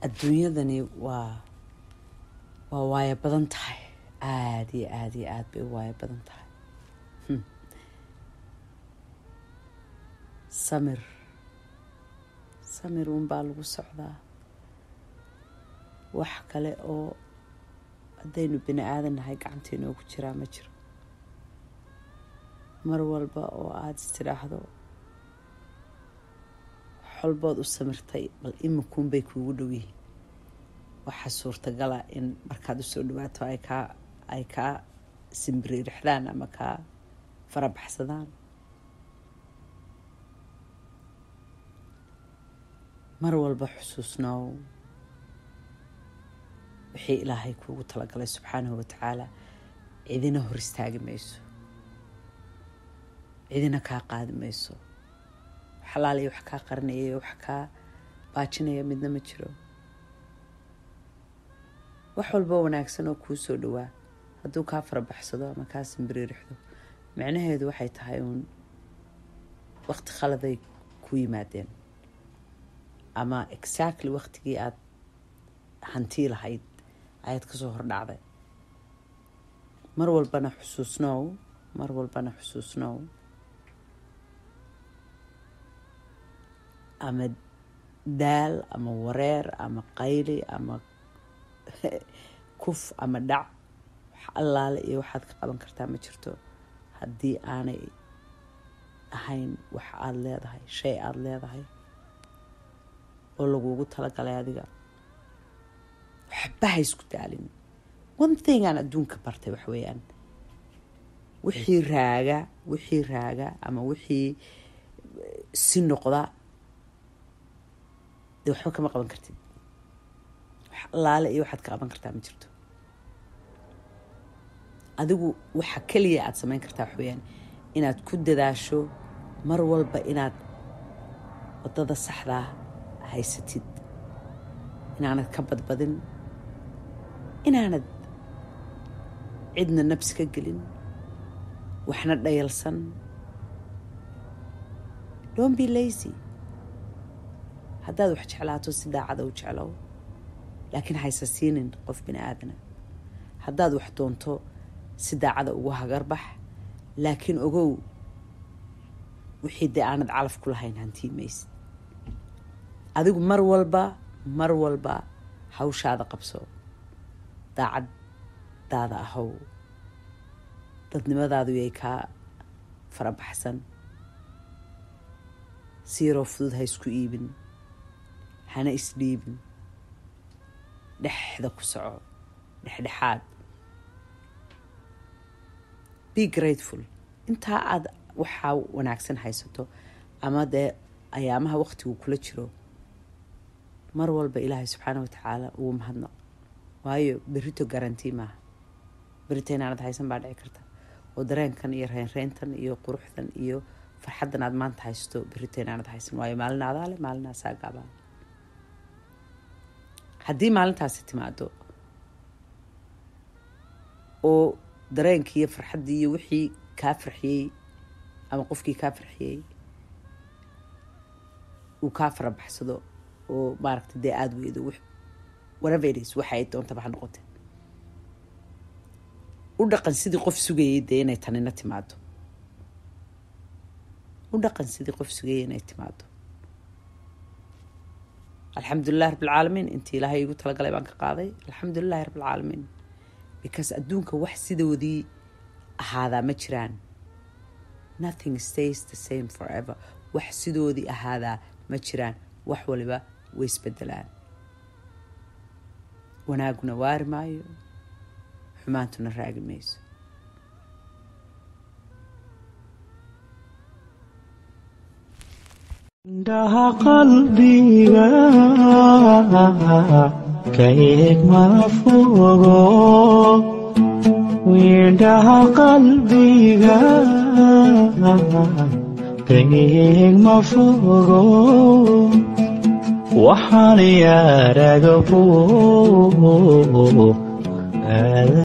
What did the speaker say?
adduunyadani waa waa waayo badan tahay aada iyo aada iyo aada bay u waayo badan tahay samir samir uunbaa lagu socdaa wax kale oo haddaynu bini aadan nahay gacanta inoogu jiraa ma jiro mar walba oo aada istidhaahdo xolbood u samirtay bal iminkuunbay kuugu dhow yihiin waxaa suurtagala in markaad usoo dhawaato ay kaa ay kaa simbiriirixdaan ama kaa farabaxsadaan mar walba xusuusnoow wixii ilaahay kuugu talagalay subxaanahu watacaala cidina hor istaagi mayso cidina kaa qaadi mayso xalaaliya wax kaa qarinaya wax kaa baajinaya midna ma jiro wax walba wanaagsan oo kuu soo dhawaa hadduu kaa farabaxsado ama kaa simbiriirixdo micnaheedu waxay tahay uun waqti khaladay ku yimaadeen ama exactly waqtigii aada hantii lahayd ayaad kasoo hordhacday mar walbana xusuusnow mar walbana xusuusnow ama daal ama wareer ama qayli ama kuf ama dhac wax allaale iyo waxaad ka qaban kartaa ma jirto haddii aanay ahayn wax aada leedahay shay aada leedahay oo lagugu talagalay adiga waxba ha isku daalin one thing aan adduunka bartay wax weeyaan wixii raaga wixii raaga ama wixii si noqda dee waxba kama qaban kartid wax allaale iyo waxaad ka qaban kartaa ma jirto adigu waxa keliya aada samayn kartaa wax weeyaan inaad ku dadaasho mar walba inaad waddada saxdaa haysatid inaanad ka badbadin inaanad cidna nabsi ka gelin waxna dhayalsan don't be lazy haddaad wax jeclaato si daacada u jeclow laakiin haysa siinin qof bini aadana haddaad wax doonto si daacada ugu hagarbax laakiin ogow wixii dee aanad calaf ku lahayn hantii maysid adigu mar walba mar walba hawshaada qabso daacaddaada ahow dadnimadaadu yay kaa farabaxsan siiroo fudud ha isku iibin hana isdhiibin dhexda ku soco dhexdhexaad be grateful intaa aada waxaa wanaagsan haysato ama dee ayaamaha waqtigu kula jiro mar walba ilaahay subxaana wa tacaala ugu mahadnaq waayo berito garanti maaha berito inaanad haysan baa dhici karta oo dareenkan iyo reynreyntan iyo quruxdan iyo farxaddan aad maanta haysto berito inaanad haysan waayo maalin adaale maalin asaagaabaa haddii maalintaasi timaado oo dareenkii iyo farxaddii iyo wixii kaa farxiyey ama qofkii kaa farxiyey uu kaa farabaxsado oo maaragta dee aada weydo whateveris waxa ay doontaba ha noqote u dhaqan sidii qof sugayay dee inay tanina timaado u dhaqan sidii qof sugayay inay timaado alxamdulilahi rabbilcaalamiin intii ilaahay igu talagalay baan ka qaaday alxamdulilahi rabbilcaalamiin because adduunka wax sidoodii ahaadaa ma jiraan nothing stays the same forever wax sidoodii ahaadaa ma jiraan wax waliba way isbedelaan wanaaguna waari maayo xumaantuna raagi mayso indhaha qalbiga ka eeg ma fogo indhaha qalbiga ka eeg ma fogo waxaan yaaraga